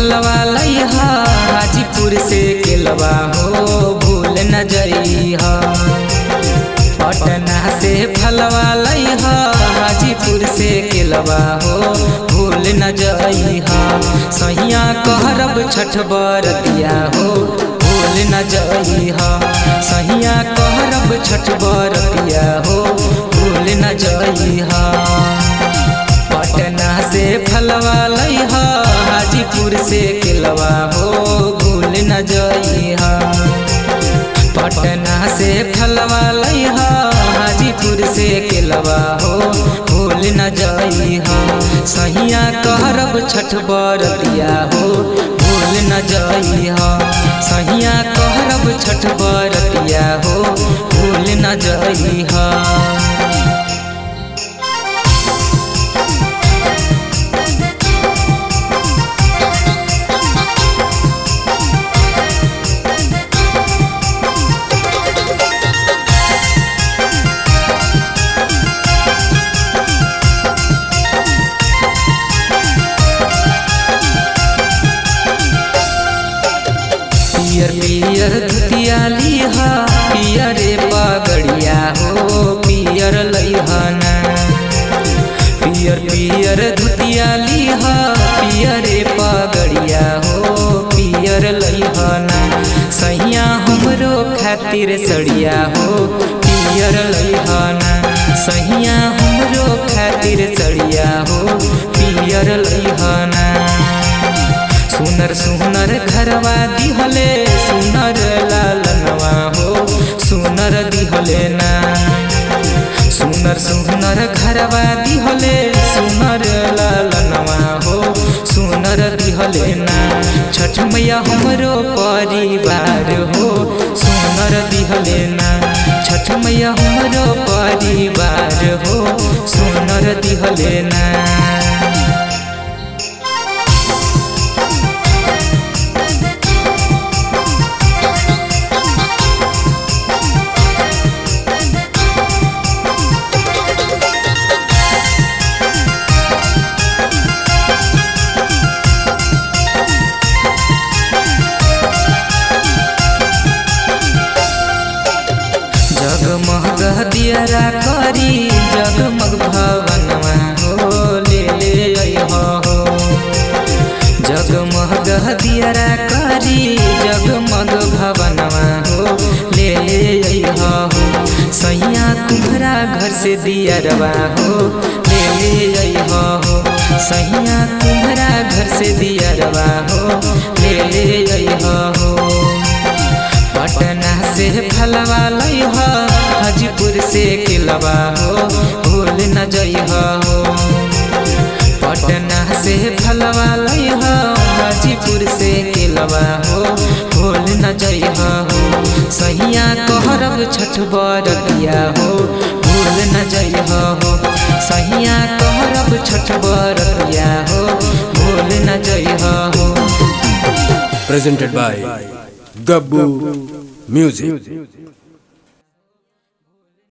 फलवा लइहा हाजीपुर से केलवा हो भूल न जइहा पटना से फलवा लइहा हाजीपुर से केलवा हो भूल न जइहा सहिया कहरब छठ बरतिया हो भूल न जइहा सहिया कहरब छठ बरतिया हो भूल न जइहा पटना से फलवा लइहा हाजीपुर से केलवा हो भूल न जइहा पटना से फलवा लइहा हाजीपुर से केलवा हो भूल न जइहा सहिया कहरब छठ बरतिया हो भूल न जइहा सहिया कहरब छठ बरतिया हो भूल न जइहा पियर पियर धुतिया लिहा पियरे पगड़िया हो पियर लइहना पियर पियर धुतिया लिहा पियरे पगड़िया हो पियर लइहना सैया हमरो खातिर सड़िया हो पियर लइहना सैया हमरो खातिर सड़िया हो पियर लइहना सुनर सुनर घरवा दिहले सुनर लालनवा हो सुनर दिहले ना सुनर सुनर घरवा दिहले सुनर लालनवा हो सुनर दिहले ना छठ मैया हमरो परिवार हो सुनर दिहले ना छठ मैया हमरो परिवार हो सुनर दिहले ना जगमग दियरा करी जगमग भवनवा हो ले ले अइहा हो जगमग दियरा करी जगमग भवनवा हो ले ले अइहा हो सैया तुम्हारा घर से दियरवा हो ले ले अइहा हो सैया तुम्हारा घर से दियरवा हो ले ले अइहा हो पटना से फलवा लइहा हाजीपुर से किलवा हो भूल न जइहा हो पटना से फलवा लइहा हाजीपुर से किलवा हो भूल न जइहा हो सहिया कहरब छठ बरतिया हो भूल न जइहा हो सहिया कहरब छठ बरतिया हो भूल न जइहा हो presented by Gabbu Music.